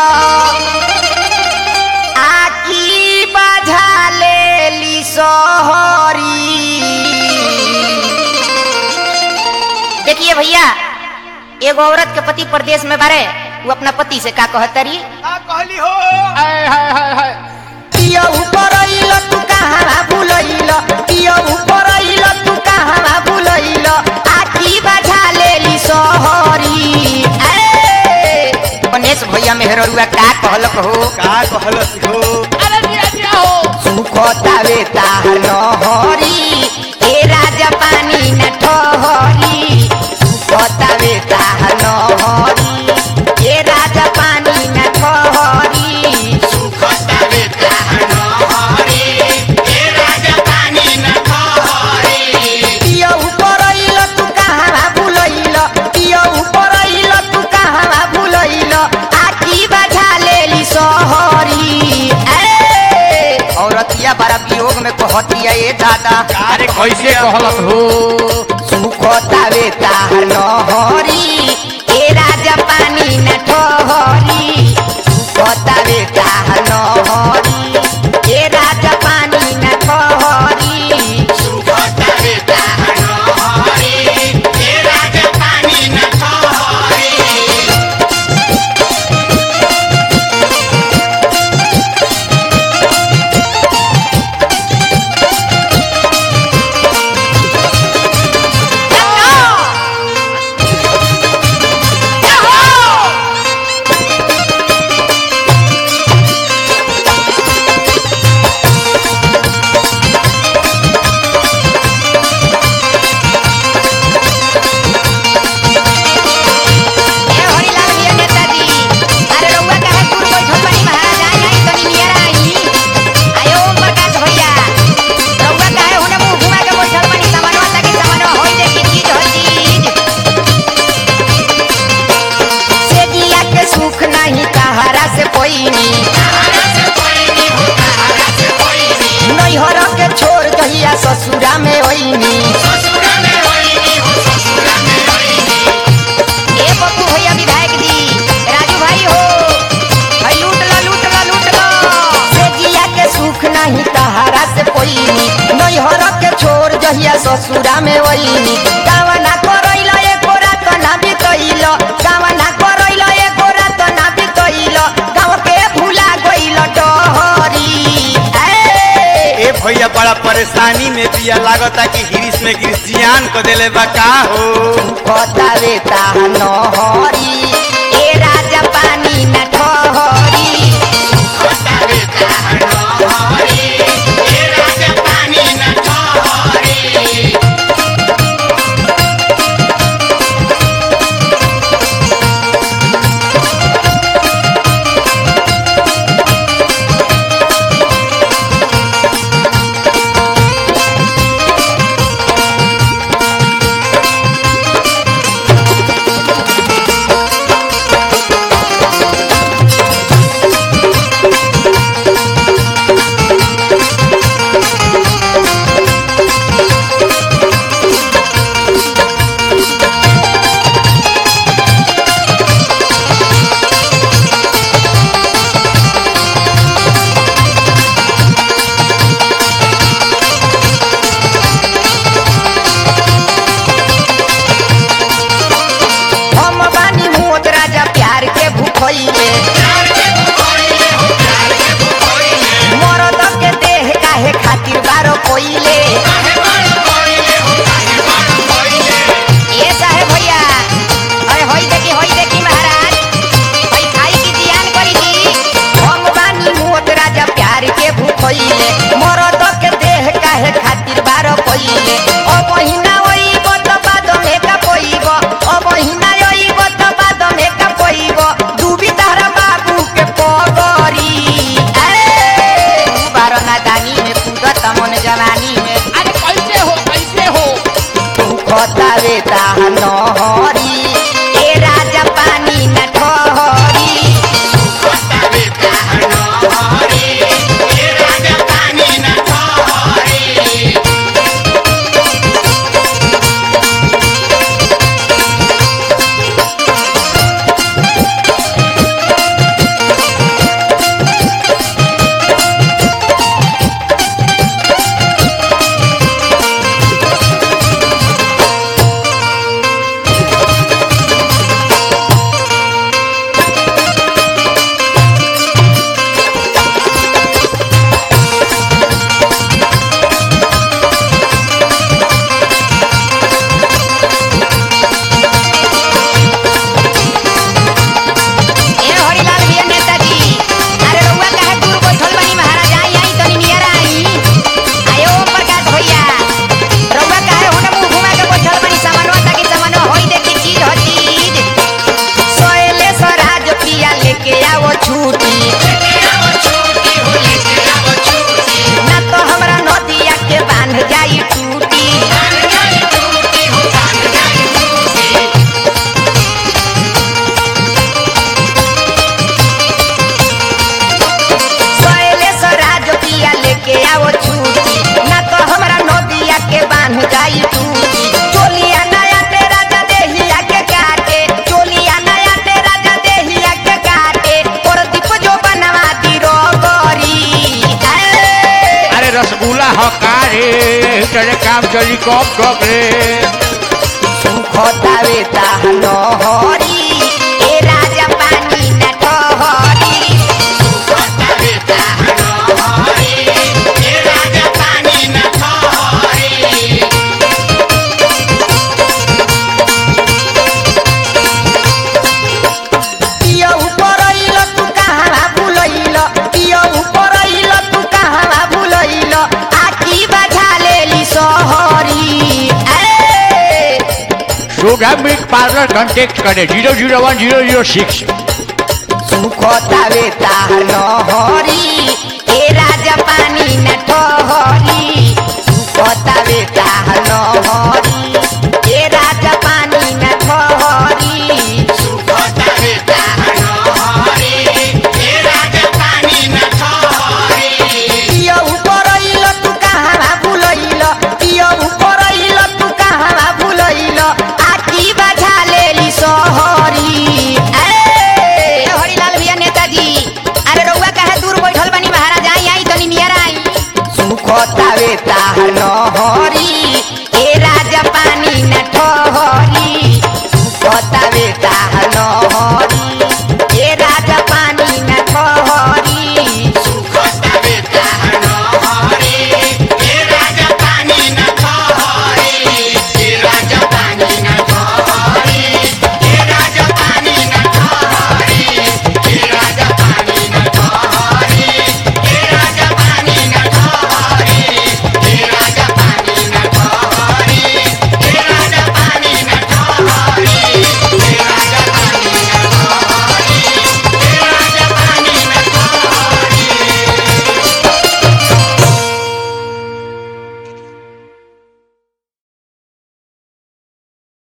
आखी बाझा लेली सोहरी देखिए भैया एगो औरत के पति प्रदेश में बारे वो अपना पति से का कहतरी का कहली हो हाय हाय हाय हाय पिया ऊपर आइल तू कहाँ भूलइल पिया ऊपर आइल तू कहाँ भूलइल आखी बाझा लेली सोहरी ए गणेश भैया मेहरुआ का कहलक हो का कहलस हो अरे दिया दिया हो सुखतावे ताहर नहरी ए राजा पानी न ठहरी सुखतावे ताहर नहरी ए राजा पानी न ठहरी सुखतावे ताहर नहरी ए राजा पानी न ठहरी पिया ऊपर आइल तू कहाँ भूलइल पिया ऊपर आइल तू कहाँ भूलइल आखी बाझा लेली सोहरी ए औरतिया बड़ा वियोग में कहतिया ए दादा अरे कैसे कहलस हो सुखतावे ताहर नहरी ए राजा पानी न ठहरी सुखतावे ताहर नहरी ए राजा पानी न ठहरी सुखतावे ताहर नहरी ए राजा पानी न ठहरी ए हरिलाल भैया नेताजी अरे रउआ काहे दूर बैठल बानी महाराज आई आई तनी नियर आई आयो ओम प्रकाश भैया रउआ काहे होने मुंह घुमा के बैठल बानी सामानवा ताकि सामानवा होई देखी चीज हो चीज से जिया के सुख नहीं कहारा से कोईनी नैहर के छोड़ दहिया ससुरा में होईनी ए बप्पू भैया विधायक जी राजू भाई हो भाई लूट लो लूट लो लूट लो से जिया के सुख नहीं तहारा से कोईनी नैहर के छोड़ जहिया ससुरा में वहीनी गावना करैला एको रात ना बितैल गावना करैला एको रात ना बितैल गाँव के भूला गइल डहरी ए ए भैया बड़ा परेशानी में दिया लागता कि हिरिस में गिरिस जियान को देले बा का हो कतावे ताहा नहरी ए राजा पानी न ठहरी कतावे ताहा नहरी ए राजा पानी न ठहरी हम बानी मोत राजा प्यार के भूखइले मरद के देह काहे खातिर बारो कोइले ए साहे भैया अरे होई देखी होई देखी महाराज होई खाई की जियान करी जी हम बानी मोत राजा प्यार के भूखइले मरद के देह काहे खातिर बारो कोइले ओ महीना ओई बत बाद में का कोइब ओ महीना ओई बत बाद में का कोइब डूबी तारा बाबू के पगरी ए बारो नादानी में कूदत मन जवानी में अरे कैसे हो कैसे हो खतावे ताहा नहरी ए राजा पानी न ठहरी खतावे ताहा नहरी ए राजा पानी न ठहरी जनरेटर काम चली कब कब रे सुखतावे ताहन हरी ए राजा पानी न ठहरी सुखतावे ताहन हरी ए राजा पानी न ठहरी पिया ऊपर आइल तू कहाँ भूलैल पिया ऊपर आइल तू कहाँ भूलैल आखी बजा लेली सहरी ए सुधा मिल्क पार्लर कॉन्टेक्ट करे zero zero one zero zero six सुखतावे ताहन हरी ए राजा पानी न ठहरी सुखतावे ताहन